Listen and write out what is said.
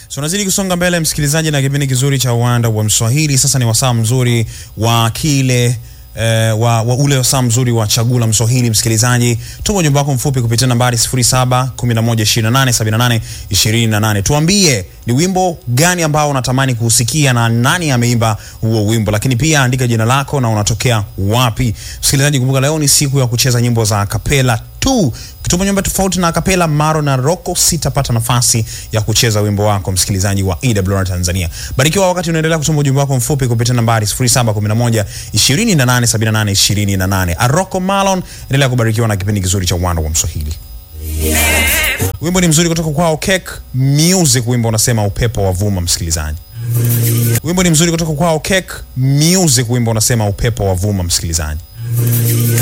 So unazidi kusonga mbele msikilizaji, na kipindi kizuri cha uwanda wa Mswahili. Sasa ni wasaa mzuri wa kile eh, wa, wa ule wasaa mzuri wa chagula Mswahili. Msikilizaji, tuma ujumbe wako mfupi kupitia nambari 0711287828. Tuambie ni wimbo gani ambao unatamani kuusikia na nani ameimba huo wimbo, lakini pia andika jina lako na unatokea wapi. Msikilizaji, kumbuka leo ni siku ya kucheza nyimbo za kapela tu. Ukituma nyimbo tofauti na kapela Maro na Roko, sitapata nafasi ya kucheza wimbo wako, msikilizaji wa EWR Tanzania. Barikiwa wakati unaendelea kutuma ujumbe wako mfupi kupitia nambari 0711 2878 28. Aroko Malon, endelea kubarikiwa na kipindi kizuri cha uwanda wa Mswahili. Wimbo ni mzuri kutoka kwao Cake Music, wimbo unasema upepo wa vuma. Msikilizaji, wimbo ni mzuri kutoka kwao Cake Music, wimbo unasema upepo wa vuma. Msikilizaji.